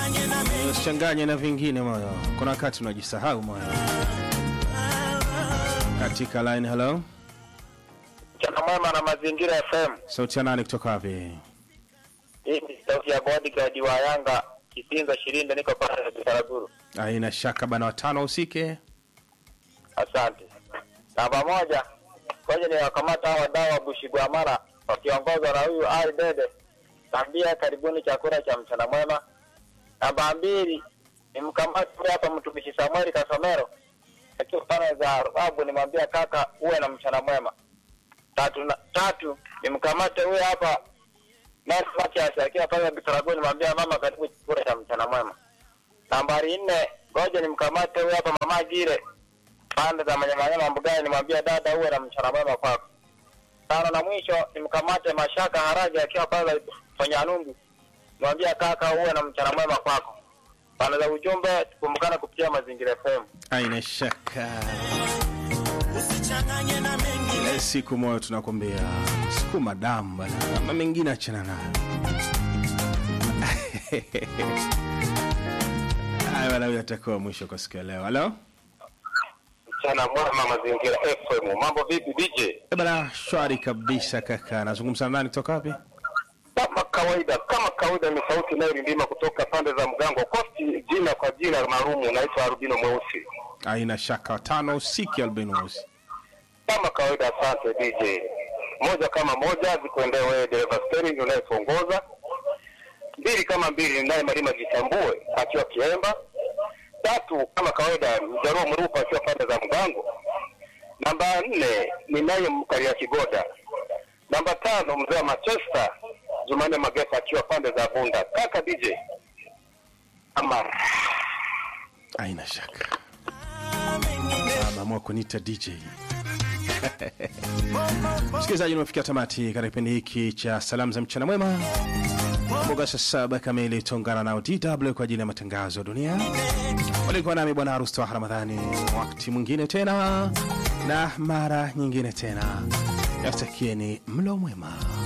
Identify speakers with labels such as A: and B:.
A: usichanganye na vingine moyo, kuna wakati unajisahau moyo. Katika line, hello,
B: Mchana mwema na mazingira FM.
A: sauti ya nani kutoka wapi?
B: Hii ni sauti ya bodyguard wa Yanga Kisinza Shirinde, niko pale Bitaraguru.
A: Haina shaka bana, watano usike.
B: Asante. Namba moja, ngoja ni wakamata hao wadau wa Bushigwamara wakiongozwa na huyu Ali Dede. Tambia karibuni chakula cha mchana mwema. Namba mbili, ni mkamati huyu hapa mtumishi Samuel Kasomero akiwa pale za Arabu, nimwambia kaka uwe na mchana mwema. Tatu, na, tatu ni mkamate huyu hapa Nasi Matias akiwa pale Bitaraguni, nimwambia mama karibu chakula cha mchana mwema. Nambari nne, ngoja nimkamate huyu hapa mama Gire pande za manyamanyama mbugani, nimwambia dada uwe na mchana mwema kwako. Tano na mwisho nimkamate Mashaka Haraji akiwa pale Fanyanumbu, nimwambia kaka uwe na mchana mwema kwako. Pande za ujumbe tukumbukane kupitia Mazingira FM.
A: Haina shaka,
C: usichanganye na mengine
A: ile siku moyo tunakwambia sukuma damu bana, ama mengine achana nayo. Haya bana, huyo atakuwa mwisho kwa siku ya leo. Halo
B: Mchana mwema Mazingira FM. Mambo vipi DJ?
A: Eh bana, shwari kabisa kaka. Nazungumza na nani kutoka wapi?
B: Kama kawaida, kama kawaida ni sauti inayolindima kutoka pande za Mgango Kosti, jina kwa jina maalumu naitwa Arubino Mweusi.
A: Haina shaka, watano usike albino mweusi.
B: Kama kawaida, asante DJ. Moja kama moja zikuendea wewe dereva steering unayetuongoza. Mbili kama mbili naye Malima Jitambue akiwa Kiemba. Tatu kama kawaida Mjaruo Mrupa akiwa pande za Mgango. Namba nne ni naye Mkaria Kigoda. Namba tano mzee wa Manchester Jumanne Magesa akiwa pande za Bunda. Kaka DJ ama
A: Haina shaka, ameamua kuniita DJ. Msikilizaji, nimefikia tamati katika kipindi hiki cha salamu za mchana mwema. Kumbuka saa saba kamili tuungana nao DW kwa ajili ya matangazo ya dunia. Walikuwa nami bwana harusi wa Ramadhani, wakati mwingine tena na mara nyingine tena, yatakieni mlo mwema.